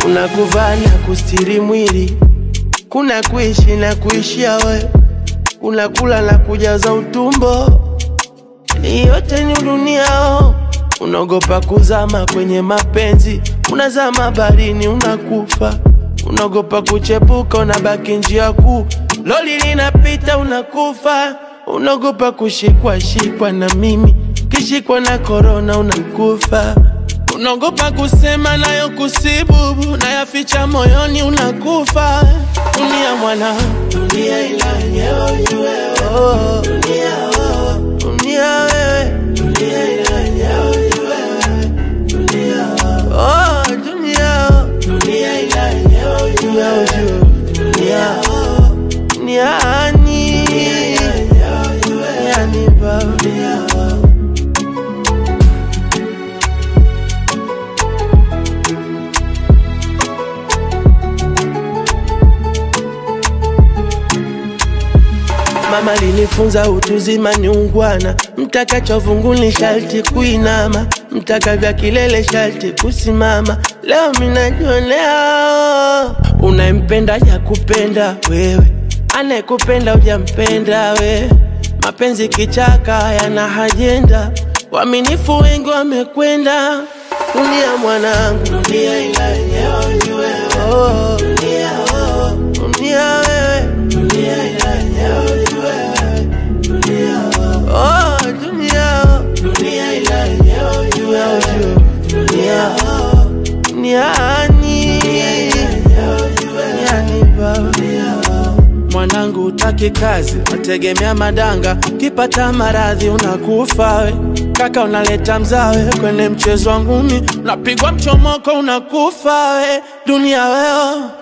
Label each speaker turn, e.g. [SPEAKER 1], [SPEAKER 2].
[SPEAKER 1] kuna kuvaa na kustiri mwili, kuna kuishi na kuishia we, kuna kula na kujaza utumbo. Hii yote ni duniao, unaogopa kuzama kwenye mapenzi, unazama baharini unakufa, unaogopa kuchepuka, unabaki njia kuu, loli linapita unakufa, unaogopa kushikwa shikwa na mimi, kishikwa na korona unakufa, unaogopa kusema nayo kusibubu, nayaficha moyoni unakufa. Dunia mwana, dunia ila yenyewe ujue wewe, dunia wewe, dunia wewe, dunia ila yenyewe ujue wewe, dunia oh, dunia dunia ila yenyewe ujue wewe, dunia duniani yani dunia Mama linifunza utuzima ni ungwana, mtaka chovunguni sharti kuinama, mtaka vya kilele sharti kusimama. Leo minajionea unayempenda ya kupenda wewe, anayekupenda ujampenda we. Mapenzi kichaka yana hajenda, waaminifu wengi wamekwenda. Dunia mwanangu, dunia ila yenyewe ujue wewe. oh. dunia, oh. dunia wewe, dunia ila yenyewe ujue wewe. dunia, oh. dunia, dunia ila yenyewe ujue wewe. dunia, duniani, duniani baba Mwanangu utaki kazi, wategemea madanga, kipata maradhi unakufa we. Kaka unaleta mzawe kwenye mchezo wa ngumi, unapigwa mchomoko unakufa we. Dunia weo